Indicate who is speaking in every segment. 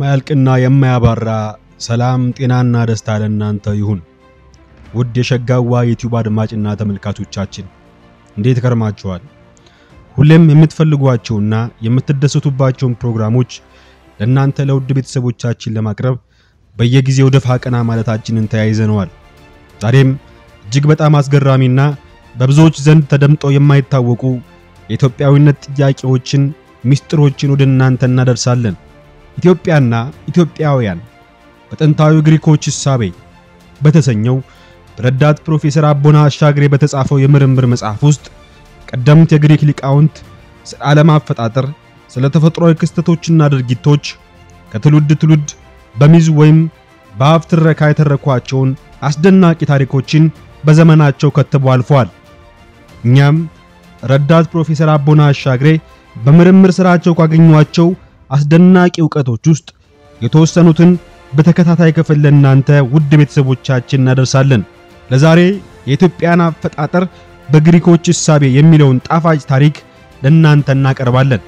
Speaker 1: የማያልቅና የማያባራ ሰላም ጤናና ደስታ ለእናንተ ይሁን። ውድ የሸጋዋ ዩቲዩብ አድማጭና ተመልካቾቻችን እንዴት ከርማችኋል? ሁሌም የምትፈልጓቸውና የምትደሰቱባቸውን ፕሮግራሞች ለእናንተ ለውድ ቤተሰቦቻችን ለማቅረብ በየጊዜው ደፋ ቀና ማለታችንን ተያይዘነዋል። ዛሬም እጅግ በጣም አስገራሚና በብዙዎች ዘንድ ተደምጠው የማይታወቁ የኢትዮጵያዊነት ጥያቄዎችን፣ ሚስጥሮችን ወደ እናንተ እናደርሳለን። ኢትዮጵያና ኢትዮጵያውያን በጥንታዊ ግሪኮች እሳቤ በተሰኘው በረዳት ፕሮፌሰር አቦና አሻግሬ በተጻፈው የምርምር መጽሐፍ ውስጥ ቀደምት የግሪክ ሊቃውንት ስለ ዓለም አፈጣጠር፣ ስለ ተፈጥሯዊ ክስተቶችና ድርጊቶች ከትውልድ ትውልድ በሚዝ ወይም በአፍ ትረካ የተረኳቸውን አስደናቂ ታሪኮችን በዘመናቸው ከትበው አልፈዋል። እኛም ረዳት ፕሮፌሰር አቦና አሻግሬ በምርምር ስራቸው ካገኟቸው አስደናቂ ዕውቀቶች ውስጥ የተወሰኑትን በተከታታይ ክፍል ለእናንተ ውድ ቤተሰቦቻችን እናደርሳለን። ለዛሬ የኢትዮጵያን አፈጣጠር በግሪኮች እሳቤ የሚለውን ጣፋጭ ታሪክ ለእናንተ እናቀርባለን።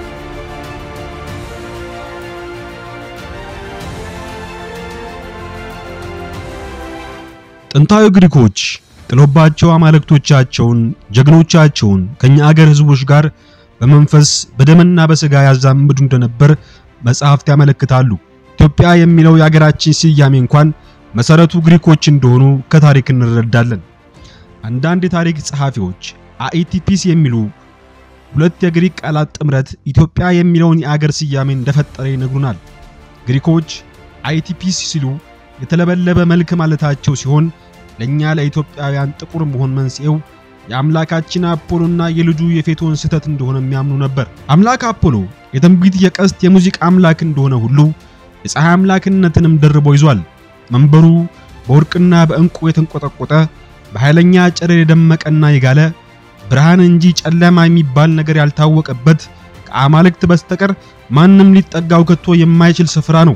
Speaker 1: ጥንታዊ ግሪኮች ጥሎባቸው አማልክቶቻቸውን ጀግኖቻቸውን ከኛ አገር ሕዝቦች ጋር በመንፈስ በደምና በሥጋ ያዛምዱ እንደነበር መጽሐፍት ያመለክታሉ። ኢትዮጵያ የሚለው የአገራችን ስያሜ እንኳን መሰረቱ ግሪኮች እንደሆኑ ከታሪክ እንረዳለን። አንዳንድ የታሪክ ጸሐፊዎች አኢቲፒስ የሚሉ ሁለት የግሪክ ቃላት ጥምረት ኢትዮጵያ የሚለውን የአገር ስያሜ እንደፈጠረ ይነግሩናል። ግሪኮች አኢቲፒስ ሲሉ የተለበለበ መልክ ማለታቸው ሲሆን ለኛ ለኢትዮጵያውያን ጥቁር መሆን መንስኤው የአምላካችን አፖሎና የልጁ የፌቶን ስህተት እንደሆነ የሚያምኑ ነበር። አምላክ አፖሎ የትንቢት፣ የቀስት፣ የሙዚቃ አምላክ እንደሆነ ሁሉ የፀሐይ አምላክነትንም ደርቦ ይዟል። መንበሩ በወርቅና በዕንቁ የተንቆጠቆጠ በኃይለኛ ጨረር የደመቀና የጋለ ብርሃን እንጂ ጨለማ የሚባል ነገር ያልታወቀበት ከአማልክት በስተቀር ማንም ሊጠጋው ከቶ የማይችል ስፍራ ነው።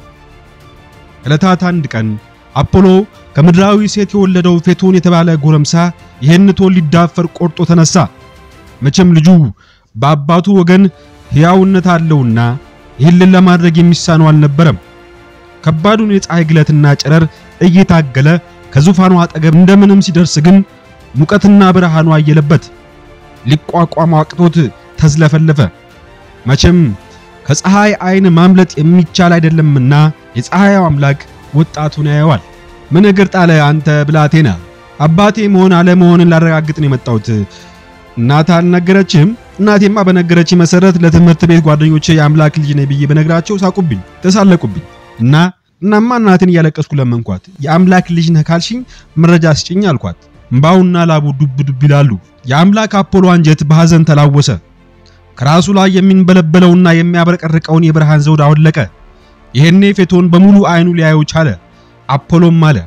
Speaker 1: ዕለታት አንድ ቀን አፖሎ ከምድራዊ ሴት የወለደው ፌቶን የተባለ ጎረምሳ ይህን ቶን ሊዳፈር ቆርጦ ተነሳ። መቼም ልጁ በአባቱ ወገን ሕያውነት አለውና ይህንን ለማድረግ የሚሳነው አልነበረም። ከባዱን የፀሐይ ግለትና ጨረር እየታገለ ከዙፋኑ አጠገብ እንደምንም ሲደርስ ግን ሙቀትና ብርሃኑ አየለበት። ሊቋቋመው አቅቶት ተዝለፈለፈ። መቼም ከፀሐይ ዓይን ማምለጥ የሚቻል አይደለምና የፀሐዩ አምላክ ወጣቱን ያየዋል። ምን እግር ጣለ አንተ ብላቴና? አባቴ መሆን አለመሆንን ላረጋግጥ ነው የመጣሁት። እናት አልነገረችህም? እናቴማ በነገረች መሰረት ለትምህርት ቤት ጓደኞቼ የአምላክ ልጅ ነኝ ብዬ በነግራቸው ሳቁብኝ፣ ተሳለቁብኝ እና እናማ እናትን እያለቀስኩ ለመንኳት። የአምላክ ልጅ ነህ ካልሽኝ መረጃ ስጭኝ አልኳት። እምባውና ላቡ ዱብ ዱብ ይላሉ። የአምላክ አፖሎ አንጀት በሐዘን ተላወሰ። ከራሱ ላይ የሚንበለበለውና የሚያብረቀርቀውን የብርሃን ዘውድ አወለቀ። ይሄኔ ፌቶን በሙሉ አይኑ ሊያየው ቻለ። አፖሎም አለ፣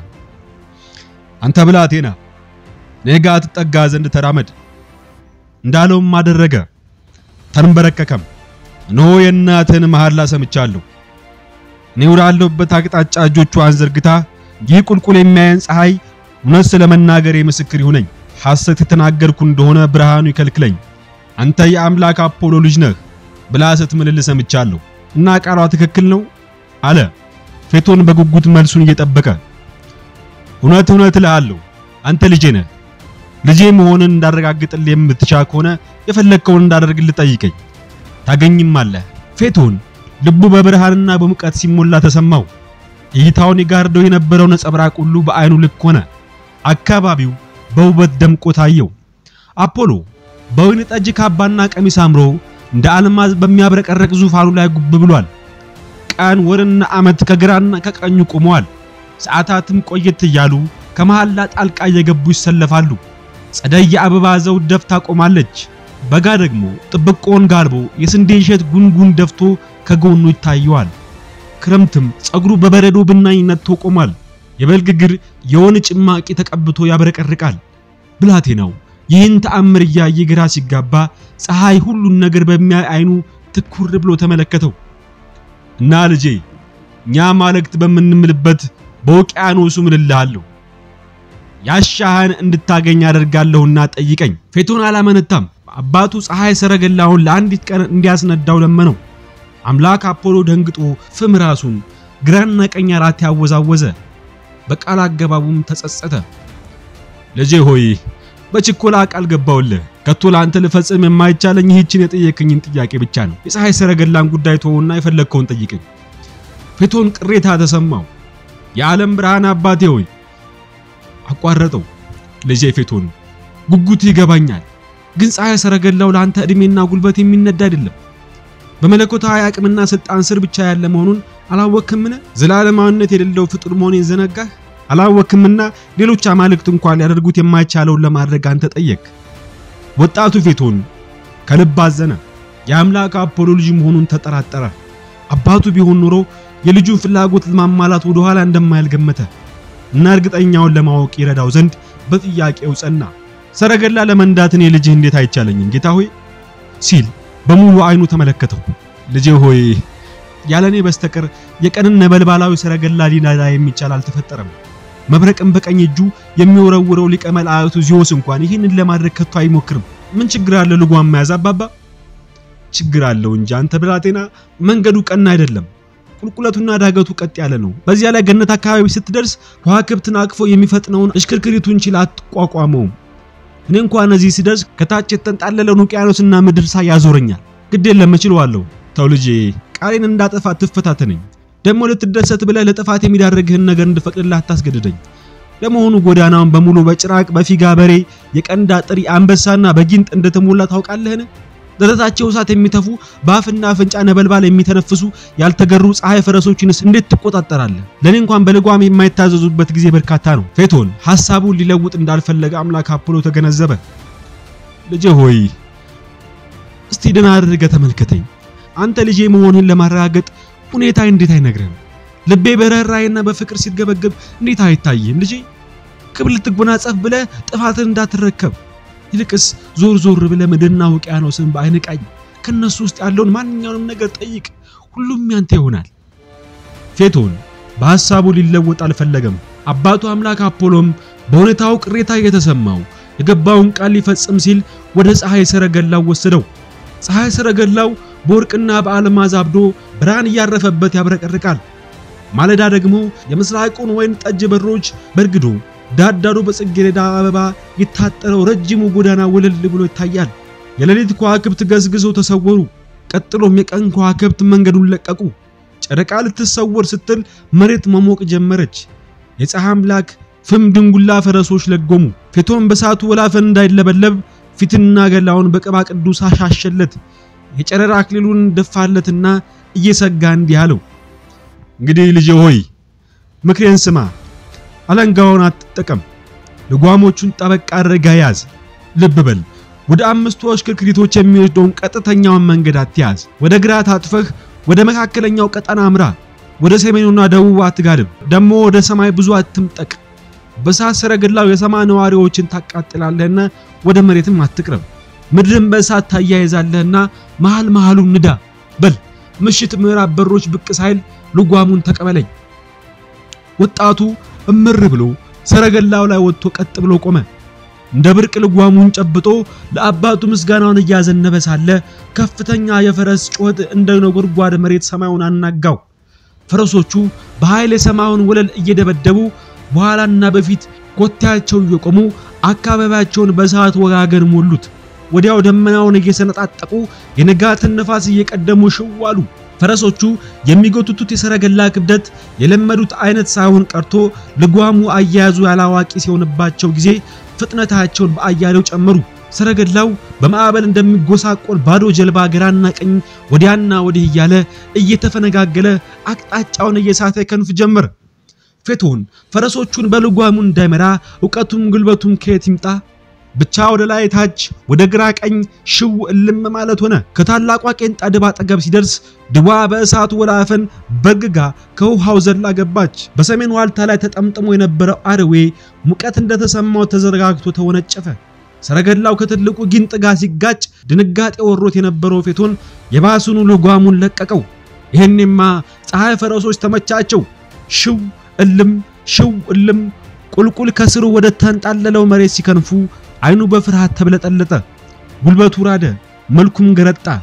Speaker 1: አንተ ብላቴና እኔ ጋ ትጠጋ ዘንድ ተራመድ። እንዳለውም አደረገ። ተንበረከከም። እነሆ የእናትህን መሐላ ሰምቻለሁ። እኔ ወዳለሁበት አቅጣጫ እጆቿን ዘርግታ ይህ ቁልቁል የሚያየን ፀሐይ እውነት ስለመናገሬ ምስክር ይሁነኝ። ሐሰት የተናገርኩ እንደሆነ ብርሃኑ ይከልክለኝ። አንተ የአምላክ አፖሎ ልጅ ነህ ብላ ስትምልል ሰምቻለሁ እና ቃሏ ትክክል ነው አለ። ፌቶን በጉጉት መልሱን እየጠበቀ እውነት እውነት እልሃለሁ አንተ ልጄ ነህ። ልጄ መሆንን እንዳረጋግጥልህ የምትቻ ከሆነ የፈለግከውን እንዳደርግልህ ጠይቀኝ፣ ታገኝማለህ። ፌቶን ልቡ በብርሃንና በሙቀት ሲሞላ ተሰማው። እይታውን የጋርደው የነበረው ነጸብራቅ ሁሉ በአይኑ ልክ ሆነ። አካባቢው በውበት ደምቆ ታየው። አፖሎ በወይን ጠጅ ካባና ቀሚስ አምሮ እንደ አልማዝ በሚያብረቀረቅ ዙፋኑ ላይ ጉብ ብሏል። ቀን ወርና ዓመት ከግራና ከቀኙ ቆመዋል። ሰዓታትም ቆየት እያሉ ከመሐላ ጣልቃ እየገቡ ይሰለፋሉ። ጸደይ የአበባ ዘውድ ደፍታ ቆማለች። በጋ ደግሞ ጥብቆን ጋልቦ የስንዴ እሸት ጉንጉን ደፍቶ ከጎኑ ይታየዋል። ክረምትም ጸጉሩ በበረዶ ብናኝ ነጥቶ ቆሟል። የበልግ እግር የወይን ጭማቂ ተቀብቶ ያብረቀርቃል። ብላቴናው ይህን ተአምር እያየ ግራ ሲጋባ ፀሐይ ሁሉን ነገር በሚያይ አይኑ ትኩር ብሎ ተመለከተው እና ልጄ እኛ ማለክት በምንምልበት በውቅያኖሱ ምልልሃለሁ ያሻህን እንድታገኝ አደርጋለሁና ጠይቀኝ። ፌቶን አላመነታም። አባቱ ፀሐይ ሰረገላውን ለአንዲት ቀን እንዲያስነዳው ለመነው። አምላክ አፖሎ ደንግጦ ፍም ራሱን ግራና ቀኝ አራት ያወዛወዘ፣ በቃል አገባቡም ተጸጸተ። ልጄ ሆይ በችኮላ ቃል ገባውልህ። ከቶ ለአንተ ልፈጽም የማይቻለኝ ይህችን የጠየቅኝን ጥያቄ ብቻ ነው። የፀሐይ ሰረገላን ጉዳይ ተወውና የፈለግከውን ጠይቅኝ። ፌቶን ቅሬታ ተሰማው። የዓለም ብርሃን አባቴ ሆይ አቋረጠው። ልጄ ፌቶን ጉጉት ይገባኛል፣ ግን ፀሐይ ሰረገላው ለአንተ ዕድሜና ጉልበት የሚነዳ አይደለም። በመለኮታዊ አቅምና ስልጣን ስር ብቻ ያለ መሆኑን አላወክምን? ዘላለማዊነት የሌለው ፍጡር መሆኔን ዘነጋህ? አላወክምና ሌሎች አማልክት እንኳን ሊያደርጉት የማይቻለውን ለማድረግ አንተ ጠየቅ። ወጣቱ ፌቶን ከልብ አዘነ። የአምላክ አፖሎ ልጅ መሆኑን ተጠራጠረ። አባቱ ቢሆን ኖሮ የልጁን ፍላጎት ለማሟላት ወደ ኋላ እንደማይል ገመተ እና እርግጠኛውን ለማወቅ ይረዳው ዘንድ በጥያቄው ጸና። ሰረገላ ለመንዳት እኔ ልጅህ እንዴት አይቻለኝም ጌታ ሆይ ሲል በሙሉ አይኑ ተመለከተው። ልጄ ሆይ ያለኔ በስተቀር የቀንን ነበልባላዊ ሰረገላ ሊነዳ የሚቻል አልተፈጠረም። መብረቅን በቀኝ እጁ የሚወረውረው ሊቀ መላእክቱ ዚዮስ እንኳን ይህንን ለማድረግ ከቶ አይሞክርም። ምን ችግር አለ ልጓም መያዝ አባባ? ችግር አለው እንጂ አንተ ብላቴና፣ መንገዱ ቀና አይደለም። ቁልቁለቱና ዳገቱ ቀጥ ያለ ነው። በዚያ ላይ ገነት አካባቢ ስትደርስ ከዋክብትን አቅፎ የሚፈጥነውን እሽክርክሪቱን ችላ አትቋቋመውም። እኔ እንኳን እዚህ ሲደርስ ከታች የተንጣለለውን ውቅያኖስና ምድር ሳይ ያዞረኛል። ግድ የለም እችለዋለሁ። ተው ልጄ፣ ቃሌን እንዳጠፋ ትፈታተነኝ። ደግሞ ልትደሰት ብለህ ለጥፋት የሚዳርግህን ነገር እንድፈቅድልህ አታስገድደኝ። ለመሆኑ ጎዳናውን በሙሉ በጭራቅ በፊጋ በሬ፣ የቀንድ አጥሪ፣ አንበሳና በጊንጥ እንደተሞላ ታውቃለህን? ደረታቸው እሳት የሚተፉ በአፍና አፍንጫ ነበልባል የሚተነፍሱ ያልተገሩ ፀሐይ ፈረሶችንስ እንዴት ትቆጣጠራለህ? ለኔ እንኳን በልጓም የማይታዘዙበት ጊዜ በርካታ ነው። ፌቶን ሐሳቡን ሊለውጥ እንዳልፈለገ አምላክ አፖሎ ተገነዘበ። ልጄ ሆይ እስቲ ደህና አድርገህ ተመልከተኝ። አንተ ልጄ መሆንህን ለማረጋገጥ ሁኔታ እንዴት አይነግርህም? ልቤ በርህራሄና በፍቅር ሲገበገብ እንዴት አይታይህም? ልጄ ክብር ልትጎናጸፍ ብለህ ጥፋትን እንዳትረከብ ይልቅስ ዞር ዞር ብለህ ምድርና ውቅያኖስን በዓይን ቃኝ። ከነሱ ውስጥ ያለውን ማንኛውንም ነገር ጠይቅ፣ ሁሉም ያንተ ይሆናል። ፌቶን በሐሳቡ ሊለወጥ አልፈለገም። አባቱ አምላክ አፖሎም በሁኔታው ቅሬታ እየተሰማው የገባውን ቃል ሊፈጽም ሲል ወደ ፀሐይ ሰረገላው ወሰደው። ፀሐይ ሰረገላው በወርቅና በአልማዝ አብዶ ብርሃን እያረፈበት ያብረቀርቃል። ማለዳ ደግሞ የምስራቁን ወይን ጠጅ በሮች በርግዶ ዳርዳሩ በጽጌረዳ አበባ የታጠረው ረጅሙ ጎዳና ወለል ብሎ ይታያል። የሌሊት ከዋክብት ገዝግዘው ተሰወሩ። ቀጥሎም የቀን ከዋክብት መንገዱን ለቀቁ። ጨረቃ ልትሰወር ስትል መሬት መሞቅ ጀመረች። የፀሐይ አምላክ ፍም ድንጉላ ፈረሶች ለጎሙ። ፌቶን በሳቱ ወላፈን እንዳይለበለብ ፊትና ገላውን በቅባ ቅዱስ አሻሸለት። የጨረራ አክሊሉን ደፋለትና እየሰጋ እንዲህ አለው፣ እንግዲህ ልጄ ሆይ ምክሬን ስማ አለንጋውን አትጠቀም። ልጓሞቹን ጠበቅ አድርገህ ያዝ። ልብ በል፣ ወደ አምስቱ እሽክርክሪቶች የሚወስደውን ቀጥተኛውን መንገድ አትያዝ። ወደ ግራ ታጥፈህ ወደ መካከለኛው ቀጠና አምራ። ወደ ሰሜኑና ደቡብ አትጋልብ። ደግሞ ወደ ሰማይ ብዙ አትምጠቅ። በእሳት ሰረገላው የሰማይ ነዋሪዎችን ታቃጥላለህና ወደ መሬትም አትቅረብ። ምድርን በእሳት ታያይዛለህና መሃል መሃሉን ንዳ። በል ምሽት ምዕራብ በሮች ብቅ ሳይል ልጓሙን ተቀበለኝ። ወጣቱ እምር ብሎ ሰረገላው ላይ ወጥቶ ቀጥ ብሎ ቆመ። እንደ ብርቅ ልጓሙን ጨብጦ ለአባቱ ምስጋናውን እያዘነበ ሳለ ከፍተኛ የፈረስ ጩኸት እንደ ነጎድጓድ መሬት ሰማዩን አናጋው። ፈረሶቹ በኃይል የሰማዩን ወለል እየደበደቡ በኋላና በፊት ኮቴያቸው እየቆሙ አካባቢያቸውን በእሳት ወጋገን ሞሉት። ወዲያው ደመናውን እየሰነጣጠቁ የንጋትን ነፋስ እየቀደሙ ሽው አሉ። ፈረሶቹ የሚጎትቱት የሰረገላ ክብደት የለመዱት አይነት ሳይሆን ቀርቶ ልጓሙ አያያዙ ያላዋቂ ሲሆንባቸው ጊዜ ፍጥነታቸውን በአያሌው ጨመሩ። ሰረገላው በማዕበል እንደሚጎሳቆል ባዶ ጀልባ ግራና ቀኝ ወዲያና ወዲህ እያለ እየተፈነጋገለ አቅጣጫውን እየሳተ ከንፍ ጀመረ። ፌቶን ፈረሶቹን በልጓሙ እንዳይመራ እውቀቱም ጉልበቱም ከየት ይምጣ? ብቻ ወደ ላይ ታች ወደ ግራ ቀኝ ሽው እልም ማለት ሆነ። ከታላቋ ቄንጣ ድብ አጠገብ ሲደርስ ድቧ በእሳቱ ወላፈን በግጋ ከውሃው ዘላ ገባች። በሰሜን ዋልታ ላይ ተጠምጥሞ የነበረው አርዌ ሙቀት እንደተሰማው ተዘረጋግቶ ተወነጨፈ። ሰረገላው ከትልቁ ጊንጥ ጋር ሲጋጭ ድንጋጤ ወሮት የነበረው ፌቶን የባሱኑ ልጓሙን ለቀቀው። ይህኔማ ፀሐይ ፈረሶች ተመቻቸው። ሽው እልም ሽው እልም ቁልቁል ከስሩ ወደ ተንጣለለው መሬት ሲከንፉ አይኑ በፍርሃት ተብለጠለጠ። ጉልበቱ ራደ፣ መልኩም ገረጣ።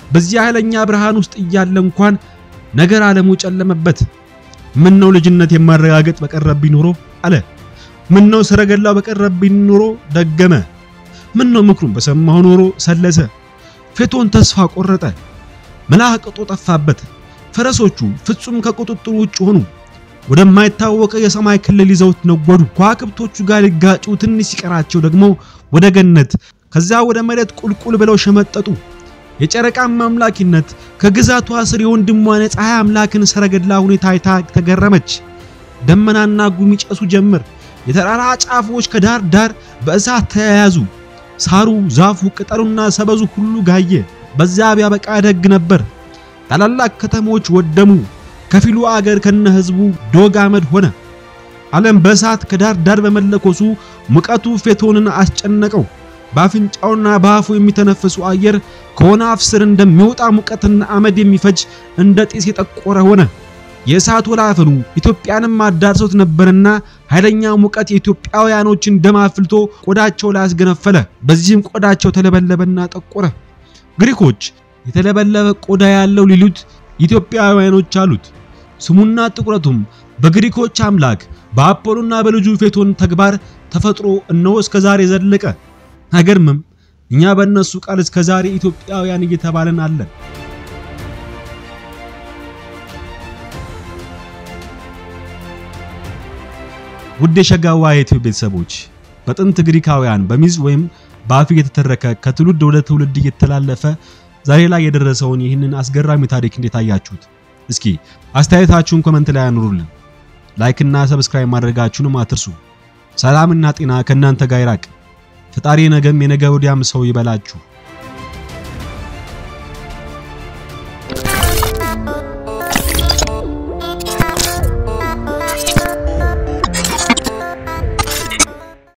Speaker 1: በዚያ ኃይለኛ ብርሃን ውስጥ እያለ እንኳን ነገር ዓለሙ ጨለመበት። ምን ነው ልጅነት የማረጋገጥ በቀረብኝ ኖሮ አለ። ምን ነው ሰረገላው በቀረብኝ ኖሮ ደገመ። ምን ነው ምክሩን በሰማሁ ኖሮ ሰለሰ። ፌቶን ተስፋ ቆረጠ። መላቅጦ ጠፋበት። ፈረሶቹ ፍጹም ከቁጥጥሩ ውጭ ሆኑ። ወደማይታወቀ የሰማይ ክልል ይዘውት ነጎዱ። ከዋክብቶቹ ጋር ሊጋጩ ትንሽ ሲቀራቸው ደግሞ ወደ ገነት ከዛ ወደ መሬት ቁልቁል ብለው ሸመጠጡ። የጨረቃም አምላኪነት ከግዛቷ ስር የወንድሟን የፀሐይ አምላክን ሰረገላ ሁኔታ አይታ ተገረመች። ደመናና ጉም ይጨሱ ጀመር። የተራራ ጫፎች ከዳር ዳር በእሳት ተያያዙ። ሳሩ፣ ዛፉ፣ ቅጠሉና ሰበዙ ሁሉ ጋየ። በዛ ቢያበቃ ደግ ነበር። ታላላቅ ከተሞች ወደሙ። ከፊሉ አገር ከነ ህዝቡ ዶግ አመድ ሆነ። ዓለም በእሳት ከዳር ዳር በመለኮሱ ሙቀቱ ፌቶንን አስጨነቀው። በአፍንጫውና በአፉ የሚተነፍሱ አየር ከሆነ አፍ ስር እንደሚወጣ ሙቀትና አመድ የሚፈጅ እንደ ጢስ የጠቆረ ሆነ። የእሳት ወላፈኑ ኢትዮጵያንም አዳርሶት ነበርና ኃይለኛ ሙቀት የኢትዮጵያውያኖችን ደም አፍልቶ ቆዳቸው ላይ አስገነፈለ። በዚህም ቆዳቸው ተለበለበና ጠቆረ። ግሪኮች የተለበለበ ቆዳ ያለው ሊሉት ኢትዮጵያውያኖች አሉት። ስሙና ጥቁረቱም በግሪኮች አምላክ በአፖሎና በልጁ ፌቶን ተግባር ተፈጥሮ እነሆ እስከ ዛሬ ዘለቀ። አይገርምም? እኛ በእነሱ ቃል እስከ ዛሬ ኢትዮጵያውያን እየተባለን አለን። ውድ የሸጋዋ የኢትዮ ቤተሰቦች በጥንት ግሪካውያን በሚዝ ወይም በአፍ እየተተረከ ከትውልድ ወደ ትውልድ እየተላለፈ ዛሬ ላይ የደረሰውን ይህንን አስገራሚ ታሪክ እንዴት አያችሁት? እስኪ አስተያየታችሁን ኮመንት ላይ አኑሩልን። ላይክ እና ሰብስክራይብ ማድረጋችሁንም አትርሱ። ሰላምና ጤና ከእናንተ ጋር ይራቅ። ፈጣሪ ነገም የነገ ወዲያም ሰው ይበላችሁ።